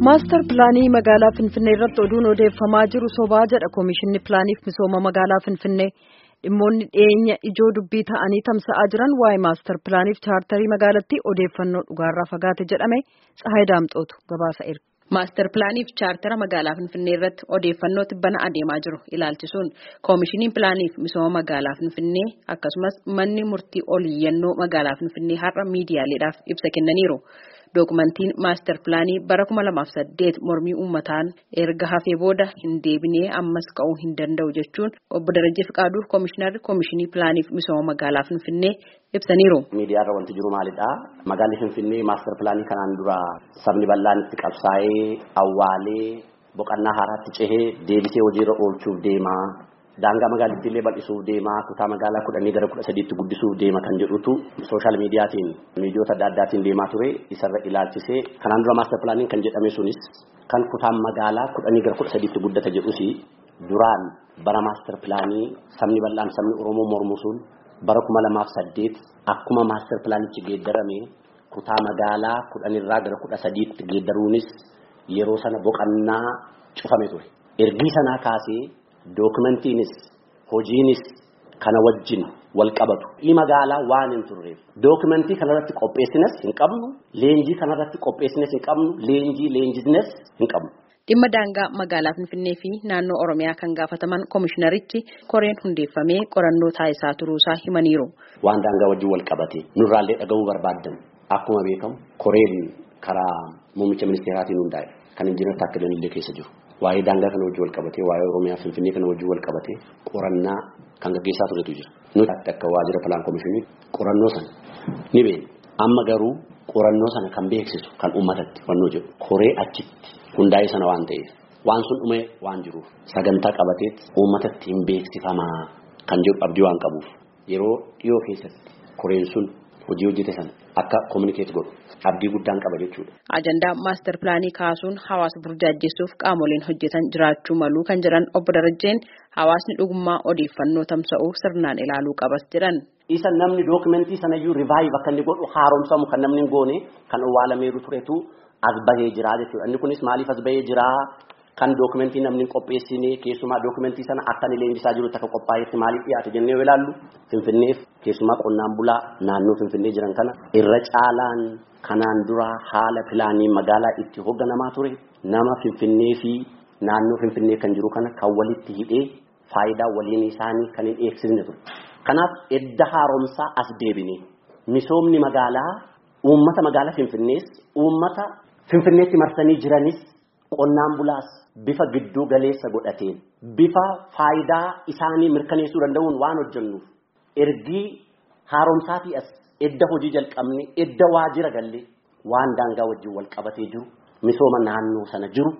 maastar pilaanii magaalaa finfinnee irratti oduun odeeffamaa jiru sobaa jedha koomishinni pilaaniif misooma magaalaa finfinnee dhimmoonni dhiyeenya ijoo dubbii ta'anii tamsa'aa jiran waa'ee maastar pilaaniif chaartarii magaalattii odeeffannoo dhugaarraa fagaate jedhame tsahaay daamxootu gabaasa erga. Maastar pilaaniif chaartara magaalaa Finfinnee irratti odeeffannoo tibbana adeemaa jiru ilaalchisuun koomishiniin pilaaniif misooma magaalaa Finfinnee akkasumas manni murtii oliyyannoo magaalaa Finfinnee har'a miidiyaaleedhaaf ibsa kennaniiru. Dookumentiin maastar pilaanii bara 2008 mormii uummataan erga hafee booda hin deebinee ammas ka'uu hin danda'u jechuun obbo Darajjee Fiqaaduu koomishinarri koomishinii pilaaniif misooma magaalaa Finfinnee ibsaniiru. Miidiyaarra wanti jiru maalidhaa? Magaalli Finfinnee maastar pilaanii kanaan dura sabni bal'aan itti qabsaa'ee awwaalee boqonnaa haaraatti cehee deebisee hojiirra oolchuuf deemaa. Daangaa magaalittii illee bal'isuuf deemaa kutaa magaalaa kudhanii gara kudha sadiitti guddisuuf deema kan jedhutu sooshaal miidiyaatiin miidiyoota adda addaatiin deemaa ture isarra ilaalchisee kanaan dura maastar pilaaniin kan jedhame sunis kan kutaan magaalaa kudhanii gara kudha sadiitti guddata jedhusi duraan bara maastar pilaanii sabni bal'aan sabni oromoo mormu sun bara kuma lamaaf saddeet akkuma maastar pilaanichi geeddarame kutaa magaalaa kudhanirraa gara kudha sadiitti geeddaruunis yeroo sana boqonnaa cufame ture ergii sanaa kaasee. Dookumentiinis hojiinis kana wajjin wal qabatu. Dhii magaalaa waan hin turreef dookumentii kanarratti qopheessinas hin qabnu leenjii kanarratti qopheessinas hin qabnu leenjii leenjisnes hin qabnu. Dhimma daangaa magaalaa Finfinnee fi naannoo Oromiyaa kan gaafataman koomishinarichi koreen hundeeffamee qorannoo taasisaa turuusaa himaniiru. Waan daangaa wajjin wal qabate nurraallee dhaga'uu barbaaddan akkuma beekamu koreen karaa muummicha ministeeraatiin hundaa'e kan injiinar Taakkaleen illee keessa jiru. Waa'ee daangaa kana wajjin wal qabatee waa'ee Oromiyaa Finfinnee kana wajjin wal qabatee qorannaa kan gaggeessaa turetu jira. Nuti akka waajjira pilaan koomishinii qorannoo sana ni beekna. Amma garuu qorannoo sana kan beeksisu kan uummatatti wannoo jedhu koree achitti hundaa'ee sana waan ta'eef waan sun dhumee waan jiruuf sagantaa qabateet uummatatti hin beeksifamaa kan jedhu abdii waan qabuuf yeroo dhiyoo keessatti koreen sun hojii hojjete sana akka kominikeet godhu abdii guddaan qaba jechuudha. Ajandaa maastar pilaanii kaasuun hawaasa burjaajjessuuf qaamoleen hojjetan jiraachuu malu kan jedhan obbo Darajjeen hawaasni dhugummaa odeeffannoo tamsa'uu sirnaan ilaaluu qabas jedhan. Isa namni dookumentii sanayyuu rivaayiv akka inni godhu haaromsamu kan namni hin goone kan owwaalameeru turetu as bahee jira jechuudha. Inni kunis maaliif as bahee jira? Kan dookumentii namni hin qopheessine keessumaa dookumentii sana akka inni leenjisaa jirutti akka qophaa'etti maaliif dhiyaate jennee yoo ilaallu Finfinneef keessumaa qonnaan bulaa naannoo Finfinnee jiran kana irra caalaan kanaan dura haala pilaanii magaalaa itti hoogganamaa ture nama Finfinnee fi naannoo Finfinnee kan jiru kana kan walitti hidhee faayidaa waliin isaanii kan hin eegsisne ture. Kanaaf edda haaromsaa as deebine misoomni magaalaa uummata magaalaa Finfinnees uummata Finfinneetti marsanii jiranis qonnaan bulaas bifa gidduu galeessa godhateen bifa faayidaa isaanii mirkaneessuu danda'uun waan hojjennuuf ergii haaromsaatii as edda hojii jalqabne edda waajjira galle waan daangaa wajjin wal qabatee jiru misooma naannoo sana jiru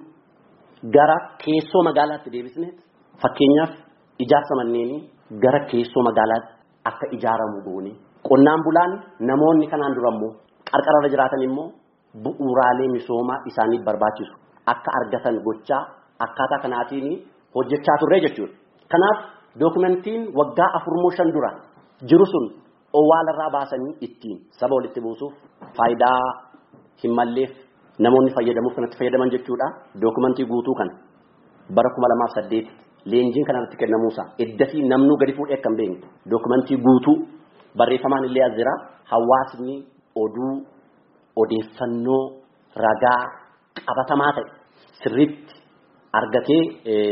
gara keessoo magaalaatti deebisneet fakkeenyaaf ijaarsa manneenii gara keessoo magaalaatti akka ijaaramu goone qonnaan bulaan namoonni kanaan dura immoo qarqararra jiraatan immoo bu'uuraalee misoomaa isaaniif barbaachisu akka argatan gochaa akkaataa kanaatiin hojjechaa turre jechuudha. Kanaaf dookumentiin waggaa afurmoo shan dura jiru sun owwaalarraa baasanii ittiin saba walitti buusuuf faayidaa hin malleef namoonni fayyadamuuf kanatti fayyadaman jechuudha. Dookumentii guutuu kana bara kuma lamaaf saddeet leenjiin kanarratti kennamuusa eddasii namnuu gadi fuudhee akka hin beekne dookumentii guutuu barreeffamaan illee as jira hawaasni oduu odeeffannoo ragaa qabatamaa ta'e sirriitti argatee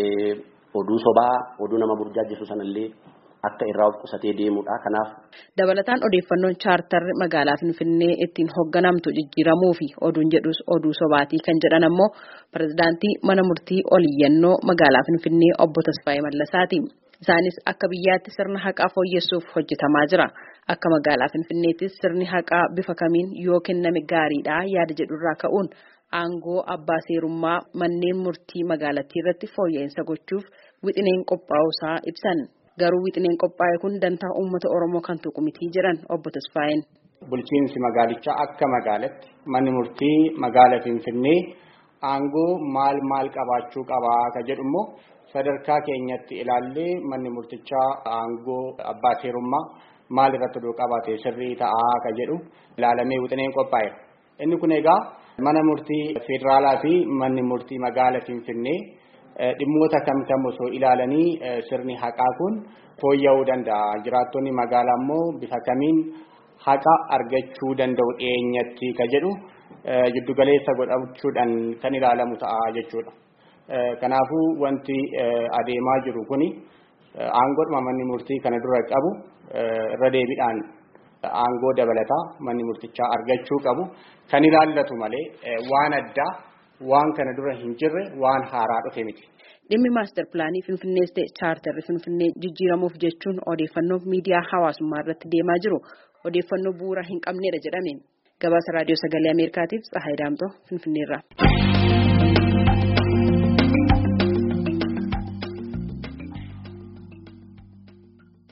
oduu sobaa oduu nama burjaajjisu sanallee akka irraa of qusatee deemudha kanaaf. Dabalataan odeeffannoon chaartarri magaalaa Finfinnee ittiin hoogganamtu jijjiiramuu fi oduun jedhus oduu sobaatii kan jedhan ammoo pirezidaantii mana murtii oliyyannoo magaalaa Finfinnee obbo Tasfaayee Mallasaati. Isaanis akka biyyaatti sirna haqaa fooyyessuuf hojjetamaa jira. Akka magaalaa Finfinneettis sirni haqaa bifa kamiin yoo kenname gaariidha yaada jedhurraa ka'uun aangoo abbaa seerummaa manneen murtii magaalattii irratti fooyya'insa gochuuf wixineen qophaa'uusaa ibsan. Garuu wixineen qophaa'e kun dantaa uummata Oromoo kan tuqu mitii jedhan obbo Tasfaayeen. Bulchiinsi magaalichaa akka magaalatti manni murtii magaala Finfinnee aangoo maal maal qabaachuu qabaa ka jedhu immoo sadarkaa keenyatti ilaallee manni murtichaa aangoo abbaa seerummaa maal irratti oduu qabaate sirrii ta'aa ka jedhu ilaalamee wixineen qophaa'e. Inni kun egaa Mana murtii federaalaa fi manni murtii magaala Finfinnee dhimmoota kam kam osoo ilaalanii sirni haqaa kun fooyya'uu danda'a. Jiraattonni magaalaa immoo bifa kamiin haqa argachuu danda'u dhiyeenyatti ka jedhu giddugaleessa godhachuudhaan kan ilaalamu ta'a jechuudha. Kanaafuu wanti adeemaa jiru kuni aangoodhuma manni murtii kana dura qabu irra deebiidhaan aangoo dabalataa manni murtichaa argachuu qabu kan ilaallatu malee waan addaa waan kana dura hin jirre waan haaraa dhufe miti. Dhimmi maastar pilaanii Finfinnees ta'e chaartarri Finfinnee jijjiiramuuf jechuun odeeffannoo miidiyaa hawaasummaa irratti deemaa jiru odeeffannoo bu'uura hin qabnedha jedhame. Gabaasa raadiyoo sagalee Ameerikaatiif Tsahaay Daamtoo Finfinneerraa.